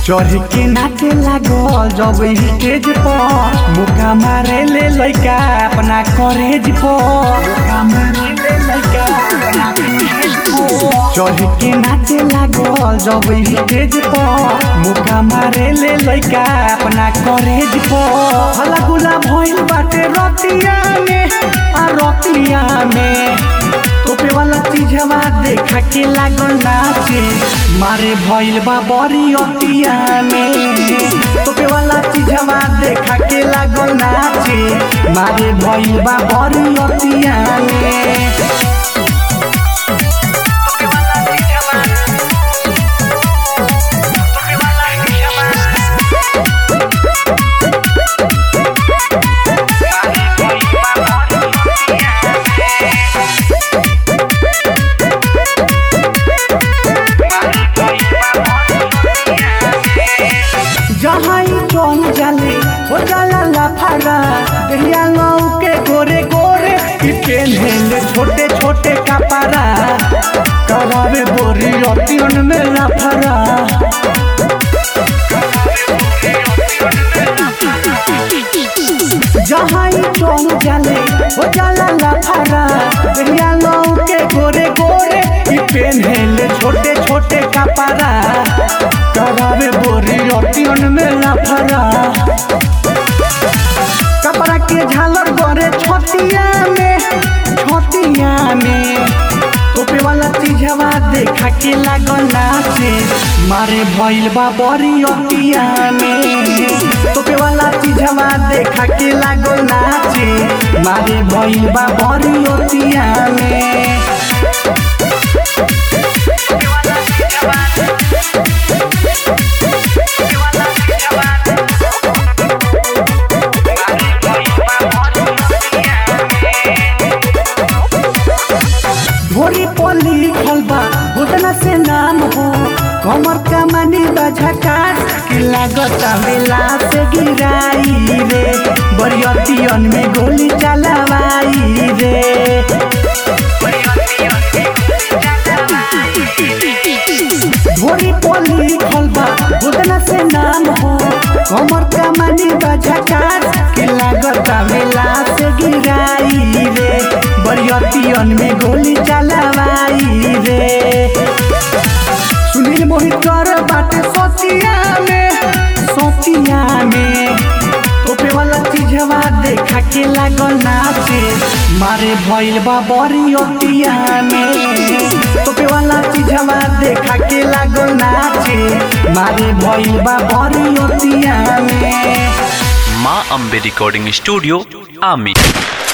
चढ़ के नाचे लागल जब स्टेज पर मुका मारे ले लइका अपना कॉलेज पर मुका मारे ले लइका अपना कॉलेज पर चढ़ के नाचे लागल जब स्टेज पर मुका मारे ले लइका अपना कॉलेज पर हला गुला भइल बाटे रतिया में आ रतिया में तोपे वाला चीज हवा देखा के लागल नाचे मारे भइल बा बड़ी अतिया में तोपे वाला चीज हवा देखा के लागल नाचे मारे भइल बा बड़ी अतिया में जहाँ ही चौन जाले हो जाला लाफारा दहिया लौ के गोरे गोरे कि पेन्हेले छोटे छोटे कपड़ा करावे बोरी अतियन में लाफारा जहाँ ही चौन जाले हो जाला लाफारा दहिया लौ के गोरे गोरे कि पेन्हेले छोटे छोटे कपड़ा करावे बोरी अतियन में लाफारा कपड़ा के झालर गरे छतिया में छतिया में तोपे वाला चीज हवा देखा के लागल नाचे मारे भइल बा बड़ी अतिया में तोपे वाला चीज हवा देखा के लागल नाचे मारे भइल बा बड़ी अतिया में भोरी पोली लिखल बा घुटना से नाम हो कमर कमानी बझकार कि लागत बेला से गिराई रे बरियतियन में गोली चलावाई रे भोरी पोली लिखल बा घुटना से नाम हो कमर कमानी बझकार कि लागत बेला से गिराई रे बरियतियन में गोली चलावाई रे सुनील मोहित कर बाटे सोचिया में सोचिया में तोपे वाला चीज हवा देखा के लागल नाचे मारे भइल बा बड़ी अतिया में तोपे वाला चीज हवा देखा के लागल नाचे मारे भइल बा बड़ी अतिया में माँ अम्बे रिकॉर्डिंग स्टूडियो आमी